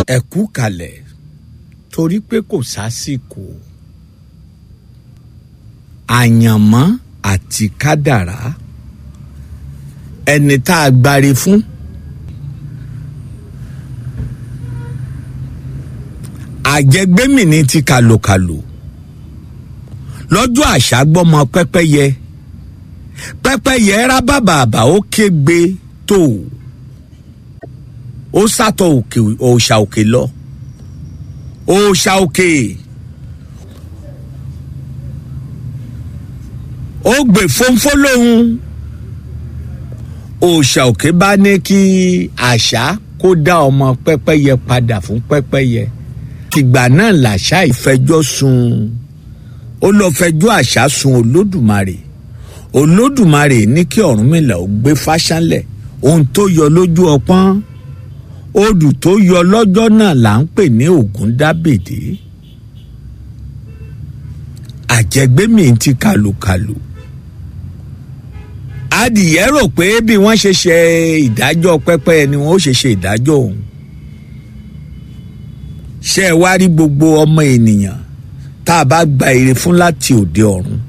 ẹ̀kú kalẹ̀ torí pé kò sásìkò àyànmọ́ àti kádàrá ẹni tá a gbáre fún àjẹgbẹ́mìnì ti kàlòkàlò lọ́jọ́ àṣà gbọ́mọ pẹ́pẹ́yẹ pẹ́pẹ́yẹ rábàbàbà ó kégbe tó ó sátọ̀ òkè òòṣà òkè lọ òòṣà òkè ó gbè fónfó lóhun òòṣà òkè bá ní kí àṣà kó dá ọmọ pẹ́pẹ́yẹ padà fún pẹ́pẹ́yẹ tìgbà náà làṣà ìfẹjọ́ sùn ó lọ fẹjọ́ àṣà sùn olódùmarè olódùmarè ní kí ọ̀rúnmìlà ó gbé fáṣánlẹ̀ ohun tó yọ lójú ọpọ́n odù tó yọ lọ́jọ́ náà là ń pè ní ògúndábèdé àjẹgbẹ́mì ti kàlùkàlù adìyẹ rò pé bí wọ́n ṣe ṣe ìdájọ́ pẹ́pẹ́ ni wọ́n ó ṣe ṣe ìdájọ́ òun ṣé ẹ wá rí gbogbo ọmọ ènìyàn tá a bá gba ire fún láti òde ọ̀run